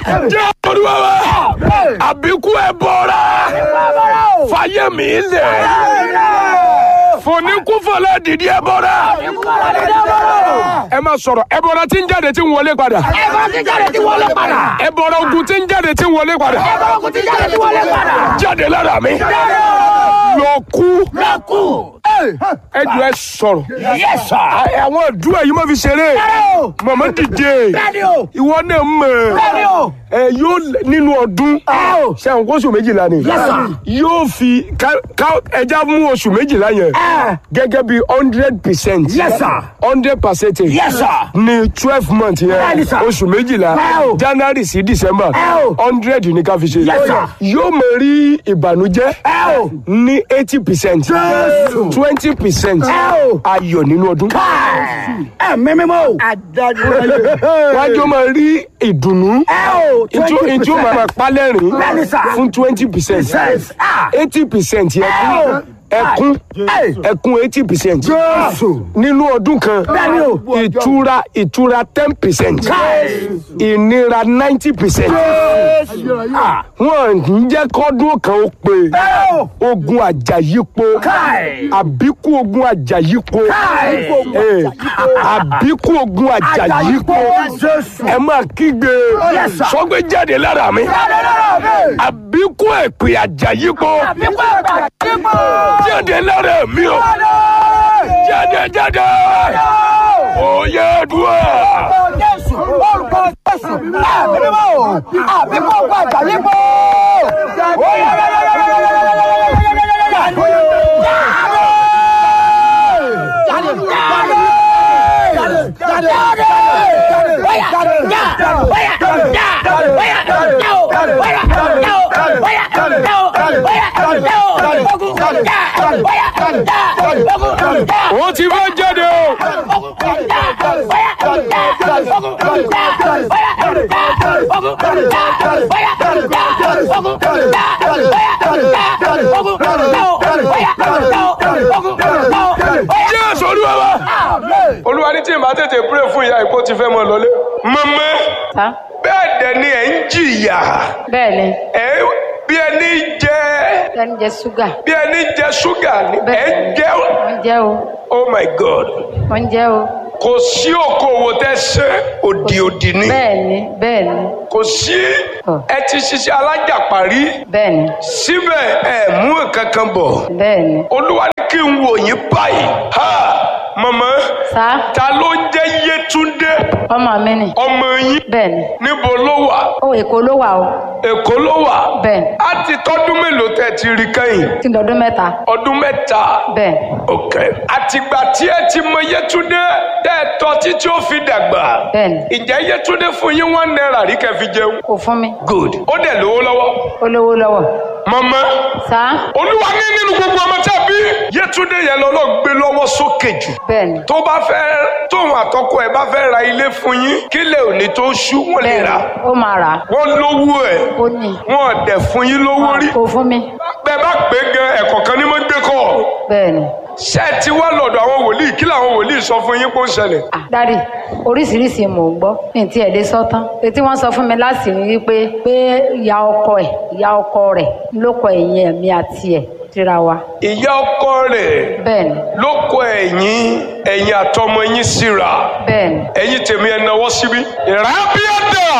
jẹ́ olúwa wa àbíkú ẹ bọ́ra fàyè mi lẹ̀ fòníkúfọ̀lá dìdí ẹ bọ́ra ẹ máa sọ̀rọ̀ ẹ bọ́ra tí ń jáde tí ń wọlé padà Ẹ̀bọ̀n ti jáde tí wọlé padà. ẹ bọ́ra ogun tí ń jáde tí ń wọlé padà Ẹ̀bọ̀n ti jáde tí wọlé padà. jáde lára mi lọ kú Lọ́kù. ẹ jù ẹ sọ̀rọ̀ Yes sir. àwọn ìdúrà yìí má fi ṣeré o. màmá dìde Bẹ́ẹ̀ni o. ìwọ náà mọ̀ Bẹ́ẹ̀ni o. ẹ yóò lẹ- nínú ọdún Ẹ o. ṣe àwọn oṣù méjìlá ni Yes, sir. yóò fi ká- ká- ẹja mú oṣù méjìlá yẹn Ẹ. gẹ́gẹ́ bí hundred percent Yes, sir. hundred percentage Yes, sir. ní twelve months Bẹ́ẹ̀ni, yẹn sir. oṣù méjìlá Ẹ o. january sí december Ẹ o. hundred ní ká fi ṣe Yes, sir. yóò mọ rí ìbànújẹ́ Ẹ o. ní eighty percent Jésù. twenty percent Ẹ o. ayọ̀ nínú ọdún Ẹ mímímọ́ o. Adájú. wájú máa rí ìdùnnú Ẹ o. ìtú ìtú máa palẹ́rìn Bẹ́ẹ̀ni, sir. fún twenty percent Percent. Ah. eighty percent Ẹ ẹkún o. ẹkún Ẹ. ẹkún eighty percent Jésù. nínú ọdún kan Bẹ́ẹ̀ni o. ìtura ìtura ten percent ìnira ninety percent wọn ń jẹ́ kọ́dún kan ó pé Ẹ o. ogun àjàyípo Káì. àbíkú ogun àjàyípo Káì. Eh, àbíkú ogun àjàyípo Jésù. ẹ máa kígbe Yes, sir. sọgbẹ́ jáde lára mi Jáde lára mi. àbíkú èpè àjàyípo Àbíkú ẹ̀gbà kíkó. jáde lára mi o jáde jáde òye dùn. Jésù. Orúkọ Jésù. Àbí mímọ́ o. Àbíkú ẹ̀gbà kíkó. ó ti fẹ́ jáde o. jésù olúwa wa. olúwa ní tí n bá tètè pray fún ìyá ìkó ti fẹ́ mọ lọlé. mọ̀mọ́ Sá. bẹ́ẹ̀ dẹ̀ ni ẹ̀ ń jìyà bẹ́ẹ̀ ni ẹ̀ bí ẹni jẹ ẹni jẹ ṣúgà bí ẹni jẹ ṣúgà ni ẹ̀ ń Bẹ́ẹ̀. jẹ wọ́n jẹ́ o oh my god wọ́n jẹ́ o kò sí okòwò tẹ́ ṣe òdì òdì ni bẹ́ẹ̀ ni bẹ́ẹ̀ ni kò sí Ọ̀. ẹ ti ṣiṣẹ́ alájàparí bẹ́ẹ̀ ni síbẹ̀ ẹ mú nǹkan kan bọ̀ bẹ́ẹ̀ ni olúwa ní kí n wò yín báyìí ha mọ̀mọ́ sá ta ló ń jẹ́ yétúndé ọmọ mi ni ọmọ yín bẹ́ẹ̀ ni níbo ló wà ó èkó ló wà o èkó ló wà bẹ́ẹ̀ ni á ti tọ́dún mélòó tẹ́ ti rí kẹ́yìn tí dọdún mẹ́ta ọdún mẹ́ta bẹ́ẹ̀ ok àtìgbà tí ẹ ti mọ yétúndé tẹ́ ẹ tọ́ títí ó fi dàgbà bẹ́ẹ̀ ni ìjẹ́ yétúndé fún yín one naira rí kẹ́ fi jẹun kò fún mi good ó dẹ̀ lówó lọ́wọ́ ó lówó lọ́wọ́ mọ̀mọ́ sá olúwa ní nínú gbogbo ọmọ tí a bí yétúndé yẹn lọ́lọ́ gbé lọ́wọ́ sókè jù bẹ́ẹ̀ ni tó bá fẹ́ tóun àtọkọ ẹ̀ bá fẹ́ ra ilé fún yín kílẹ̀ òní tó ṣú wọ́n lè bẹ́ẹ̀ rà ni ó máa rà á wọ́n lówó ẹ̀ ó ní wọ́n dẹ̀ fún yín lówó rí kò fún mi bẹ́ẹ̀ bá pé gan ẹ̀kọ́ kan ní mọ́ gbé kọ́ bẹ́ẹ̀ ni ṣé ẹ ti wá lọ́dọ̀ àwọn wòlíì kí làwọn wòlíì sọ fún yín kó ń ṣẹlẹ̀ Ah, dádì oríṣiríṣi mò ń gbọ́ ní ti ẹ̀dẹ́ sọ́tán etí wọ́n sọ fún mi láti rí wípé pé ìyá ọkọ ẹ̀ ìyá ọkọ rẹ̀ ló kọ ẹ̀yìn ẹ̀mí àti ẹ̀ síra wa ìyá ọkọ rẹ̀ bẹ́ẹ̀ ni ló kọ ẹ̀yìn ẹ̀yìn àtọmọ yín síra bẹ́ẹ̀ ni ẹ̀yìn tèmi ẹ̀ náwó síbí ìrábíàdà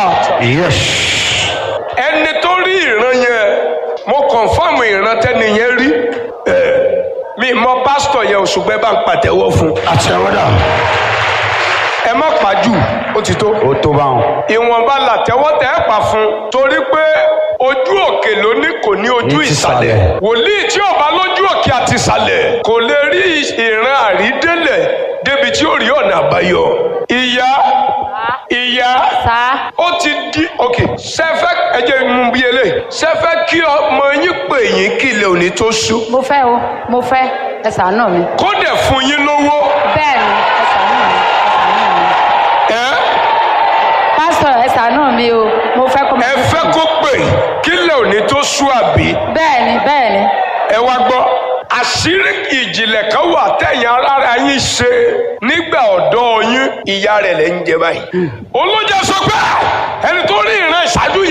ẹni tó rí ìran yẹn mo kọ̀nfàmù ìran tẹ́ni yẹn rí ẹ̀ mi mọ pásítọ̀ yẹn òṣùgbẹ́ bá ń pàtẹ́wọ́ fún àtẹwọ́dà ẹ má pàjù ó ti tó ó tó bá wọn. ìwọ̀nba làtẹ́wọ́ tẹ́ ẹ pa fún torí pé ojú òkè ló ní kò ní ojú Ní ti ìsàlẹ̀ ìsàlẹ̀. wòlíì tí ò bá lójú òkè àti ìsàlẹ̀ kò lè rí ìran àrídélẹ̀ débi tí ó rí ọ̀nà àbáyọ ìyá ìyá sá ó ti di ok sẹfẹ ẹjẹ mú bí eléyìí sẹfẹ kí ọmọ yín pè yín kí ilẹ̀ òní tó ṣú mo fẹ́ o mo fẹ́ ẹ ṣàánú mi kó dẹ̀ fún yín lówó bẹ́ẹ̀ ni ẹ ṣàánú mi ẹ ṣàánú mi ẹ pásítọ̀ ẹ ṣàánú mi o mo fẹ́ kó ẹ fẹ́ kó pè kí ilẹ̀ òní tó ṣú àbí bẹ́ẹ̀ ni bẹ́ẹ̀ ni ẹ wá gbọ́ àṣírí ìjìnlẹ̀ kan wà tẹ̀yìn arára yín ṣe nígbà ọ̀dọ́ yín ìyá rẹ̀ lẹ́ ń jẹ báyìí olójà sọ pé ẹni tó rí ìran ìṣáájú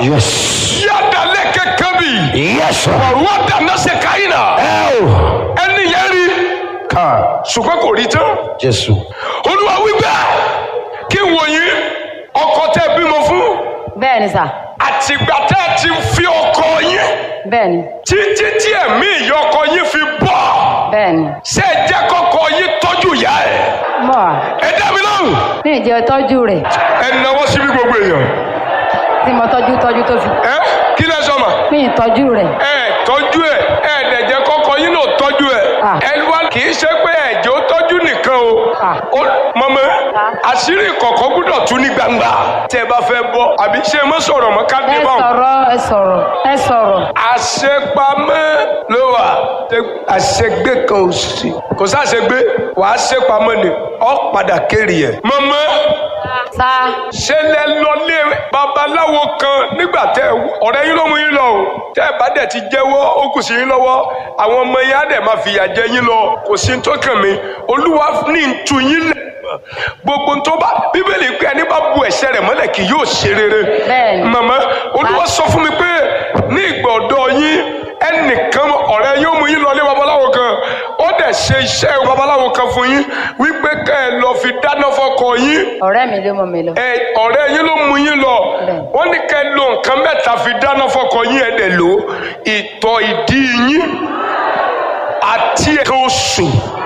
Yes. yàdàlẹ̀ kẹ̀kẹ́ bì Yes, sir. ọ̀rọ̀ dáná ṣe káyìnà Ẹ o. ẹni yẹn rí Ká. ṣùgbọ́n kò rí tán Jésù. olúwa wípé kí n wò yín ọkọ tẹ́ bímọ fún bẹ́ẹ̀ ni sà àtìgbà tẹ́ ẹ ti fi ọkọ yín bẹ́ẹ̀ ni títí tí ẹ̀mí ìyá ọkọ yín fi bọ́ bẹ́ẹ̀ ni ṣé ẹ jẹ́ kọ́kọ́ yín tọ́jú ìyá ẹ̀ mọ̀ wá ẹ dá mi lóhùn ní ìjẹ́ tọ́jú rẹ̀ ẹ náwó síbi gbogbo èèyàn tí mo tọ́jú tọ́jú tó fi ẹ kí lẹ sọ ma ní ìtọ́jú rẹ̀ ẹ tọ́jú ẹ ẹ dẹ̀ jẹ́ kọ́kọ́ yín náà tọ́jú ẹ Ah. ẹ wá kì í ṣe pé ẹ̀jẹ̀ ó tọ́jú nìkan o Ah. Ó- mọ̀mọ́ àṣírí ìkọ̀kọ̀ gbúdọ̀ tú ní gbangba tí ẹ bá fẹ́ bọ́ àbí ṣé ẹ mọ́ sọ̀rọ̀ mọ́ ká dé ẹ báwọn. sọ̀rọ̀ ẹ sọ̀rọ̀ ẹ sọ̀rọ̀ àṣepamọ́ ló wà Tẹ- àṣegbé kan ò sí kò sáṣegbé wàá ṣepamọ́ ni ọ padà kéré ẹ̀. mọ̀mọ́ sá ṣe lẹ lọlé babaláwo kan nígbà tẹ ọ̀rẹ́ yín ló mú yín lọ o tẹ ẹ bá dẹ̀ ti jẹ́wọ́ ó kù sí yín lọ́wọ́ àwọn ọmọ yín á dẹ̀ máa fìyà jẹ yín lọ kò sí tó kàn mí olúwa ní ntú yín lẹ gbogbo tó bá bíbélì pé ẹni bá bu ẹ̀ṣẹ̀ rẹ̀ mọ́lẹ̀ kì yóò ṣe rere Bẹ́ẹ̀ni. màmá olúwa sọ fún mi pé ní ìgbà ọ̀dọ́ yín ẹnìkan ọ̀rẹ́ yín ó mú yín lọ lé babaláwo kan ó dẹ̀ ṣe iṣẹ́ babaláwo kan fún yín wípé ká ẹ lọ fi dáná fọ́kọ yín ọ̀rẹ́ mi ló mọ̀ mi lọ ẹ ọ̀rẹ́ yín ló mú yín lọ Bẹ́ẹ̀. wọ́n ní kẹ́ lo nǹkan mẹ́ta fi dáná fọkọ yín ẹ̀ dẹ̀ lò ó. ìtọ̀ ìdí yín àti ẹ̀ka oṣù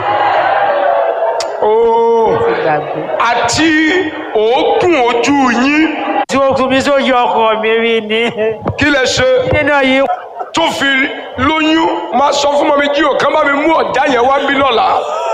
ooo ti gbàgbé àti òógùn ojú yín tí ó kún mi tó yọ ọkọ mi rí ni kí lẹ ṣe nínú yìí tó fi lóyún máa sọ fún mọ́mí jí òkan bá mi mú ọ̀já yẹn wá bí lọ́la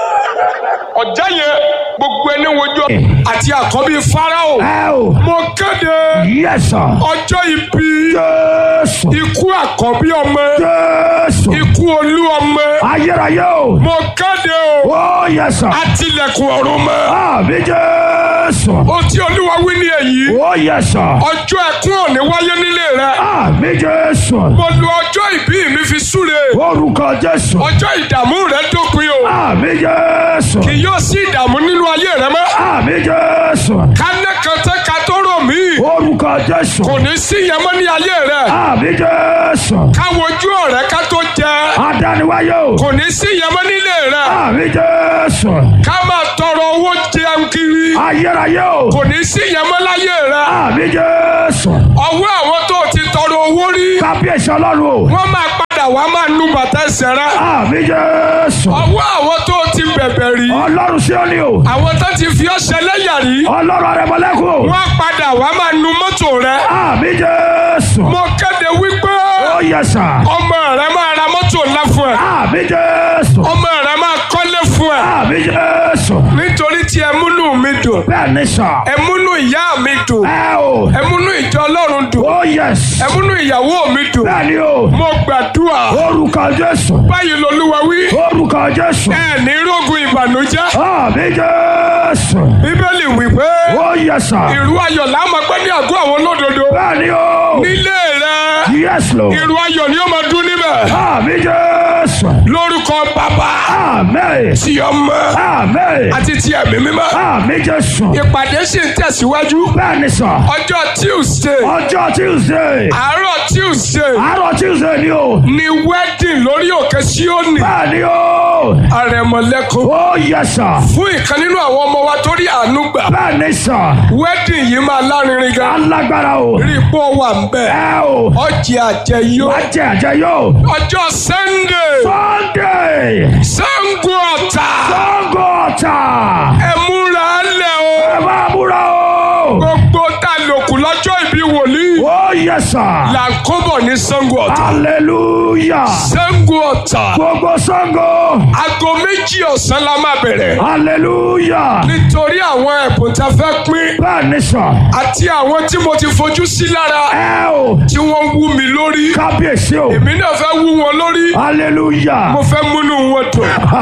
ọ̀já yẹn gbogbo ẹni wojú àti àkọ́bí Fáráò Ẹ o. mo kéde Yes, sir. ọjọ́ ìbí Jésù. ikú àkọ́bí ọmọ Jésù. ikú olú ọmọ Ayérayé o. mo kéde o Oh, yes, sir. àtìlẹ̀kùn ọ̀run mọ́ Àmì Jésù. o tí olúwa wí ní èyí Oh, yes, sir. ọjọ́ ẹkún ò ní wáyé nílé rẹ Àmì Jésù. mo lu ọjọ́ ìbí mi fi súre Orúkọ Jésù. ọjọ́ ìdààmú rẹ dópin o Àmì Jésù. kì yóò sí ìdààmú nínú ayé rẹ mọ́ Àmì Jésù. kánẹ́ kan tẹ́ ka tó rò mí Orúkọ Jésù. kò ní sí yẹn mọ́ ní ayé rẹ Àmì Jésù. káwọn ojú ọ̀rẹ́ ká tó jẹ Adániwáyé o. kò ní sí yẹn mọ́ nílé rẹ Àmì Jésù. ká máa tọrọ owó jẹun kiri Ayérayé o. kò ní sí yẹn mọ́ láyé rẹ Àmì Jésù. ọwọ́ àwọn tó ti tọrọ owó rí Kábíyèsí Ọlọ́run o. wọ́n máa padà wá máa nu bàtà ẹsẹ̀ rẹ Àmì Jésù. ọwọ́ àwọn tó ti bẹ̀bẹ̀ rí Ọlọ́run sí ọ ni o. àwọn tó ti fi ọṣẹ lẹ́yà rí Ọlọ́run arẹmọlẹ́kùn o. wọ́n padà wá máa nu mọ́tò rẹ Àmì Jésù. mo kéde wípé Ó yẹ sà. ọmọ rẹ máa ra mọ́tò ńlá fún ẹ Àmì Jésù. ọmọ rẹ máa kọ́lé fún ẹ Àmì Jésù. nítorí tí ẹmúnú mi dùn Bẹ́ẹ̀ ni sà. ẹmúnú ìyá mi dùn Ẹ o. ẹmúnú ìjọ ọlọ́run dùn Ó yẹ sà. ẹmúnú ìyàwó mi dùn Bẹ́ẹ̀ ni o. mo gbàdúrà Orúkọ Jésù. báyìí lolúwa wí Orúkọ Jésù. ẹ ní rógun ìbànújẹ́ Àmì Jésù. bíbélì wípé Ó yẹ sà. ìrú ayọ̀ là á máa gbé ní àgọ́ àwọn olódodo Bẹ́ẹ̀ ni o. nílé rẹ Yes Lord. ìrú ayọ̀ ni ó máa dún níbẹ̀ Àmì Jésù. lórúkọ bàbá Àmì. ti ọmọ Àmì. àti ti ẹ̀mí mímọ́ Àmì Jésù. ìpàdé sì ń tẹ̀síwájú Bẹ́ẹ̀ ni sà. ọjọ́ tuesday Ọjọ́ Tuesday. àárọ̀ tuesday Àárọ̀ Tuesday ni o. ni wedding lórí òkè síónì Bẹ́ẹ̀ ni o. àrẹ̀mọ̀lẹ́kùn Ó yẹ sà. fún ìkan nínú àwọn ọmọ wa tó rí àánú gbà Bẹ́ẹ̀ ni sà. wedding yìí máa lárinrin gan Alágbára o. rí ipò wà ń bẹ̀ Ẹ o. ọjì àjẹyó Wá jẹ àjẹ yóò. ọjọ́ sunday Sunday. sango ọ̀tà Sango ọ̀tà. ẹ múra lẹ̀ o Ẹ máa múra o. gbogbo tá a lòkù lọ́jọ́ ìbí wòlíì Ó yẹ sà. là ń kóbọ̀ ní sango ọ̀tà Hallelujah. sango ọ̀tà Gbogbo Sango. aago méjì ọ̀sán la máa bẹ̀rẹ̀ Hallelujah. nítorí àwọn ẹ̀bùn tá a fẹ́ pín Bẹ́ẹ̀ ni sà. àti àwọn tí mo ti fojú sí lára Ẹ o. tí wọ́n wú mi lórí Kábíyèsí o. èmi náà fẹ́ wú wọn lórí Hallelujah. mo fẹ́ múnú wọn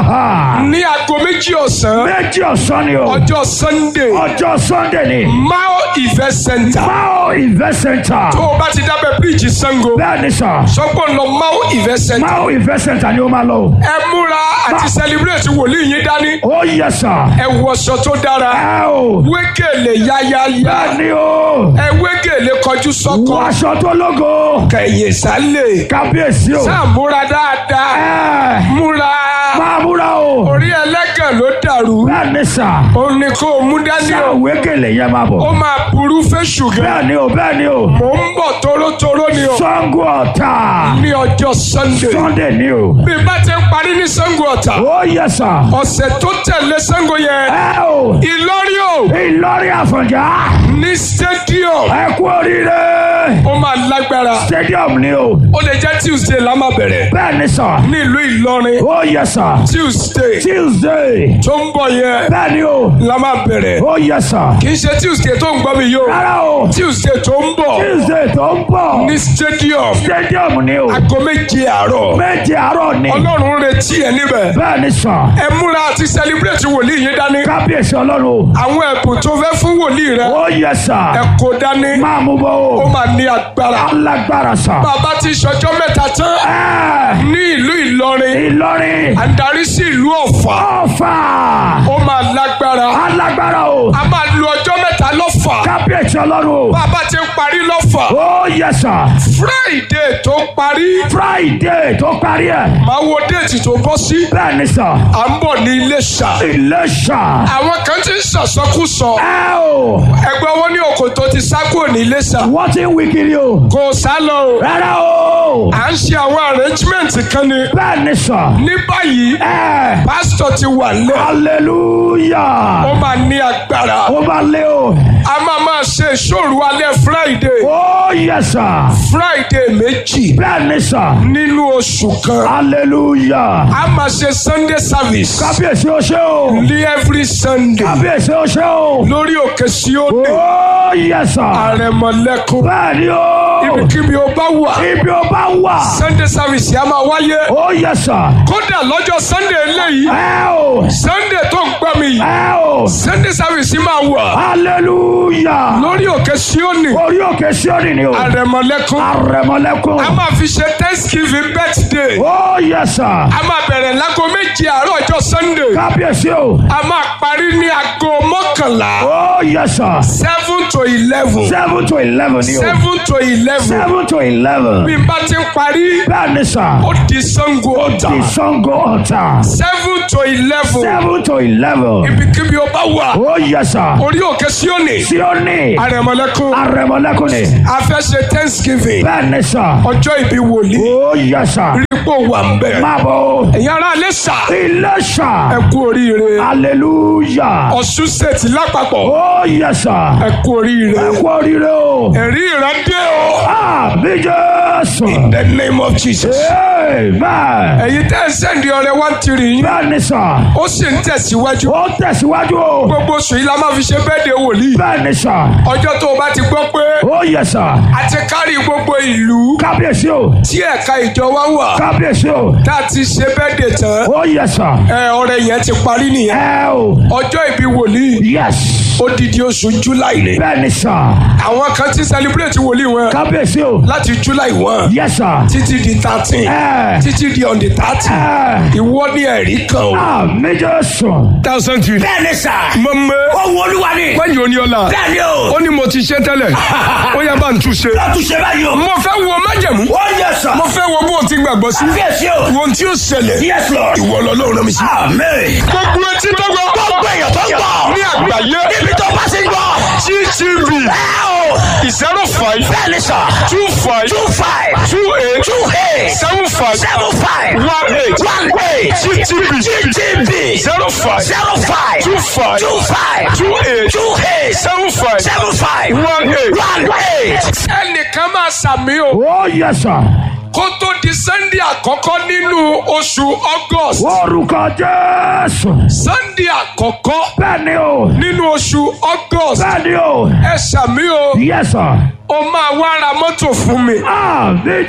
dùn ní aago méjì ọ̀sán Méjì ọ̀sán ni o. ọjọ́ sunday Ọjọ́ Sunday ni. mao event center Mao Mao Event Center. tó o bá ti dábẹ́ bíríìjì Ṣàngó Bẹ́ẹ̀ ni sà. sọ́gbọ́n lọ Mao Event Center Mao Event Center ni ó máa lọ. o. ẹ múra àti celebrate wòlíì yín dání Ó yẹ sà. ẹ wọṣọ tó dára Ẹ o. wégèlè yáyáyá Bẹ́ẹ̀ ni o. ẹ wégèlè kọjú sọ́kọ Wàṣọ tó lógo. kẹ̀yìn sálẹ̀ Kábíyèsí o. sáà múra dáadáa Ẹ múra máa múra o. orí ẹlẹ́gàn ló dàrú Bẹ́ẹ̀ ni sà. òun ni kó o mú dání o Sáwé gèlè yẹn máa ó bọ̀. máa burú fẹ́ṣù gan Bẹ́ẹ̀ ni o, bẹ́ẹ̀ ni o. mò ń bọ̀ tórótóró ni o Sango Ọ̀tà. ní ọjọ́ Sunday Sunday ni o. bí bá ti ń parí ní Ṣàngó Ọ̀tà Ó yẹ sà. ọ̀sẹ̀ tó tẹ̀lé Ṣàngó yẹn Ẹ o. Ìlọrin o Ìlọrin Àfọ̀njá. ní stadium Ẹ kú oríire. ó máa lágbára Stadium ni o. ó lè jẹ́ Tuesday la máa bẹ̀rẹ̀ Bẹ́ẹ̀ ni sà. ní ìlú Ìlọrin Ó yẹ sà. Tuesday Tuesday. tó ń bọ̀ yẹn Bẹ́ẹ̀ ni o. la máa bẹ̀rẹ̀ Ó yẹ sà. kì í ṣe Tuesday tó ń gbọ́ mi yìí o Rárá o. Tuesday tó ń bọ̀ Tuesday tó ń bọ̀. ní stadium Stadium ni o. aago méje àárọ̀ Méje àárọ̀ ni. Ọlọ́run ń retí ẹ níbẹ̀ Bẹ́ẹ̀ ni sà. ẹ múra àti celebrate wòlíì yín dání Kábíyèsí Ọlọ́run o. àwọn ẹ̀bùn tó fẹ́ fún wòlíì rẹ Ó yẹ sà. ẹ kó dání Máa mú bọ́ ó o. máa ní agbára Alágbára sà. bàbá ti ṣọjọ́ mẹ́ta tán Ẹ ní ìlú Ìlọrin Ìlọrin. à ń darí sí ìlú Ọ̀fà Ọ̀fà. ó máa lágbára Alágbára o. a máa lu ọjọ́ mẹ́ta lọ́fà Kábíyèsí Ọlọ́run o. bàbá ti ń parí lọ́fà Ó yẹ sà. Friday tó parí Friday tó parí ẹ̀. máa wo déètì tó bọ́ sí Bẹ́ẹ̀ ni sà. à ń bọ̀ ní Iléṣà Iléṣà. àwọn kan ti ń ṣàṣọkúsọ Ẹ o. ẹgbẹ́ wọn ní òkò tó ti sá kúrò ní Iléṣà Wọ́n ti ń wí kiri o. kò sá lọ o Rárá o. à ń ṣe àwọn arrangement kan ni Bẹ́ẹ̀ ni sà. ní báyìí Ẹ. pásítọ̀ ti wà lẹ̀ ó Hallelujah. máa ní agbára Ó bá lé o. a máa máa ṣe ìṣòro alẹ́ Friday Ó yẹ sà. Friday méjì Bẹ́ẹ̀ ni sà. nínú oṣù kan Hallelujah. a máa ṣe Sunday service Kábíyèsí o ṣé o. ní every Sunday Kábíyèsí o ṣé o. lórí òkè Síónì Ó yẹ sà. àrẹ̀mọ̀lẹ́kùn Bẹ́ẹ̀ ni o. ibikíbi ó bá wà Ibi o bá wà. Sunday service yà máa wáyé Ó yẹ sà. kódà lọ́jọ́ Sunday eléyìí Ẹ o. Sunday tó ń gbọ́ mi yìí Ẹ o. Sunday service máa wà Hallelujah. lórí òkè Síónì Orí òkè Síónì ni o. àrẹ̀mọ̀lẹ́kùn Àrẹ̀mọlẹ́kùn. a máa fi ṣe Thanksgiving birthday Ó yẹ sà. a máa bẹ̀rẹ̀ láago méje àárọ̀ ọjọ́ Sunday Kábíyèsí o. a máa parí ní aago mọ́kànlá Ó yẹ sà. seven to eleven Seven to eleven ni o. seven to eleven Seven to eleven. bí n bá ti ń parí Bẹ́ẹ̀ ni sà. ó di Ṣàngó Ọ̀tà Ìsango ọ̀tà. seven to eleven Seven to eleven. ibikíbi ó bá wà Ó yẹ sà. orí òkè Síónì Síónì. àrẹ̀mọ̀lẹ́kùn Àrẹ̀mọlẹ́kùn ni. a fẹ́ ṣe Thanksgiving Bẹ́ẹ̀ ni sà. ọjọ́ ìbí wòlíì Ó yẹ sà. rípò wà ń bẹ̀ Máa bọ̀ o. ẹ̀yin ará Iléṣà Iléṣà. ẹ kú oríire Hallelujah. Ọ̀ṣun state lápapọ̀ Ó yẹ sà. ẹ kú oríire Ẹ kú oríire o. ẹ̀rí ìrandé o Àbí Jésù. the name of Jesus Amen. ẹ̀yin tẹ́ ẹ sẹ́ndì ọrẹ one three yín Bẹ́ẹ̀ ni sà. ó sì ń tẹ̀síwájú Ó tẹ̀síwájú o. gbogbo oṣù yìí la máa fi ṣe bẹ́ẹ̀dẹ̀ wòlíì Bẹ́ẹ̀ ni sà. ọjọ́ tó o bá ti gbọ́ pé Ó yẹ sà. a ti kárí gbogbo ìlú Kábíyèsí o. tí ẹ̀ka ìjọ wa wà Kábíyèsí o. tá a ti ṣe bẹ́ẹ̀dẹ̀ tán Ó yẹ sà. ẹ ọrẹ yẹn ti parí nìyẹn Ẹ o. ọjọ́ ìbí wòlíì Yes. odidi oṣù july ni Bẹ́ẹ̀ ni sà. àwọn kan ti celebrate wòlíì wọn Kábíyèsí o. láti july one Yes sà. títí di thirteen Ẹ. títí di on the thirty Ẹ. ìwọ ní ẹ̀rí kan o. Àmì Jésù. thousand three. bẹ́ẹ̀ni sà. mọ̀mọ́ owó olúwa ni. wáyé oníọ́lá bẹ́ẹ̀ni o. ó ní mo ti ṣe tẹ́lẹ̀ ó yá bá ń túnṣe. lọ́túnṣe báyìí o. mo fẹ́ wo májẹ̀mú ó yẹ sà. mo fẹ́ wo bó o ti gbàgbọ́ sí fèsì o. wo ohun tí ó ṣẹlẹ̀ yes lord. ìwọ lọ́lọ́run rán mi sí. amen. gbogbo etí tó gbọ́ gbogbo èèyàn tó ń gbọ́. ní àgbáyé níbi tó bá sí ń gbọ́. gtv ẹ o. zero five bẹ́ẹ̀ni sà. two five two five. two eight two eight. seven five seven five. one eight one eight. gtv gtv. zero five zero five. two five two five. two eight two eight. seven five seven five. one eight. one eight. ẹnìkan máa sàmì o Ó yẹ sà. kó tó di sunday àkọ́kọ́ nínú oṣù august Orúkọ Jésù. sunday àkọ́kọ́ Bẹ́ẹ̀ ni o. nínú oṣù august Bẹ́ẹ̀ ni o. ẹ sàmì o Yes sà. o máa wá ra mọ́tò fún mi Àmì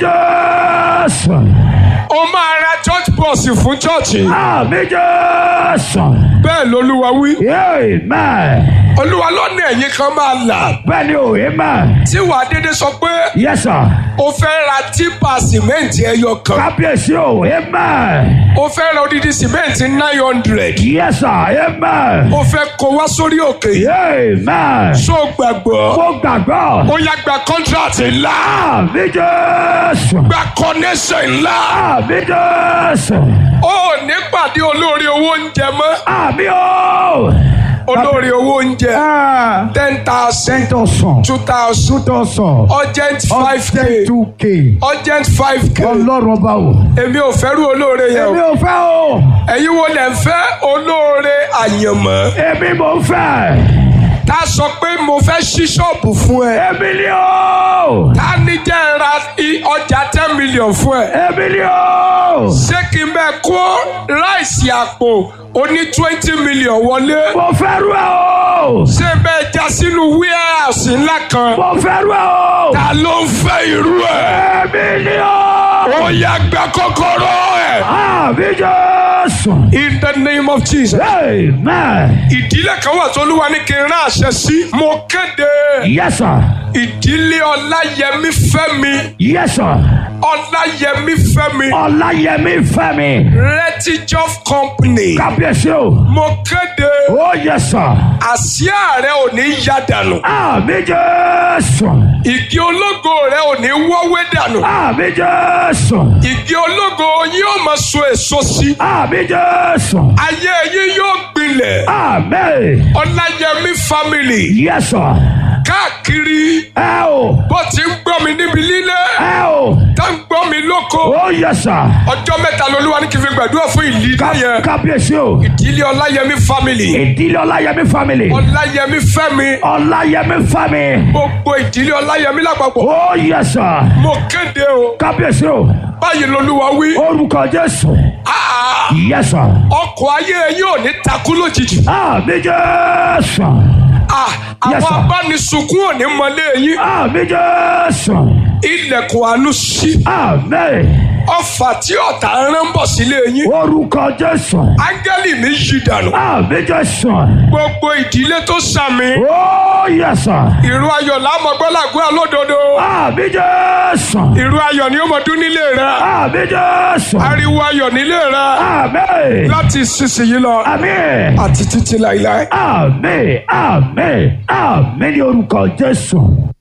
Jésù. o máa ra church bus fún church Àmì Jésù. bẹ́ẹ̀ lolúwa wí Amen. olúwa lọ́nà ẹ̀yìn kan máa là bẹ́ẹ̀ ni o amen. tí wàá dédé sọ pé yes sir. o fẹ́ ra típa sìmẹ́ǹtì ẹyọ kan kábíyèsí o amen. o fẹ́ ra odidi sìmẹ́ǹtì nine hundred yes sir amen. o fẹ́ kó wá sórí òkè amen. so gbàgbọ́ mo gbàgbọ́. ó yá gba contract ńlá àmì jésù. gba connection ńlá àmì jésù. ó ní pàdé olórí owó oúnjẹ mọ́ àmì o. olórí owó oúnjẹ ten thousand ten thousand. two thousand two thousand. urgent five k ten two k. urgent five k ọlọ́run ọba o. èmi ò fẹ́rù olóore yẹn èmi o ò fẹ́ o. ẹ̀yin wo lẹ̀ ń fẹ́ olóore àyànmọ́ èmi mò ń fẹ́. tá a sọ pé mo fẹ́ ṣí ṣọ́ọ̀bù fún ẹ èmi ni o. tá a ní jẹ́ ra i- ọjà ten million fún ẹ èmi ni o. ṣé kí n bẹ kó ráìsì àpò oní twenty million wọlé mo fẹ́ rú ẹ o. ṣé bẹ́ẹ̀ já sínú warehouse ńlá kan mo fẹ́ rú ẹ o. ta ló ń fẹ́ irú ẹ̀ èmi ni o. ó yá gba kọ́kọ́rọ́ ẹ̀ àmì jésù. in the name of Jesus. amen. ìdílé kan wà tó olúwa ní kí n rán àṣẹ sí mo kéde yes sir. ìdílé ọláyẹmí fẹ́mi yes sir. ọláyẹmí fẹ́mi ọláyẹmí fẹ́mi. retijof company kábíyèsí o. mo kéde ó yes sir. àsíá rẹ ò ní yá dànù àmì jésù. ìgì ológo rẹ ò ní wọ́wé dànù àmì jésù. ìgì ológo yóò máa so èso sí àmì jésù. ayé yín yóò gbilẹ̀ àmì. ọláyẹmí family yes sir. káàkiri ẹ o. bó ti ń gbọ́ mi níbi líle ẹ o. tá ń gbọ́ mi lóko ó yes sir. ọjọ́ mẹ́ta lolúwa ní kí n fi gbàdúrà fún ìlílé yẹn kábíyèsí o. ìdílé ọláyẹmí family ìdílé ọláyẹmí family. ọláyẹmí fẹ́mi ọláyẹmí family. gbogbo ìdílé ọláyẹmí lápapọ̀ ó yes sir. mo kéde o kábíyèsí o. báyìí lolúwa wí orúkọ jésù. "Ah, yes sir. ọkọ̀ ayé yóò ní takú lójijì àmì jésù. Ah, Yes, àwọn sir. abánisùnkún ò ní mọlé yín àmì jésù. ilẹ̀kùn àánú sí àmì. ọfà tí ọ̀tá ń rán bọ̀ sílé yín orúkọ jésù. áńgẹ́lì mi yí dànù àmì jésù. gbogbo ìdílé tó sàmì ó yes sir. ìró ayọ̀ lámọ̀gbọ́lágbó alódodo àmì jésù. ìró ayọ̀ ni ó mọ̀ dún nílé rẹ àmì jésù. ariwo ayọ̀ nílé rẹ àmì. láti sísìyí lọ àmì. àti títí láìláì. àmì àmì àmì ní orúkọ jésù.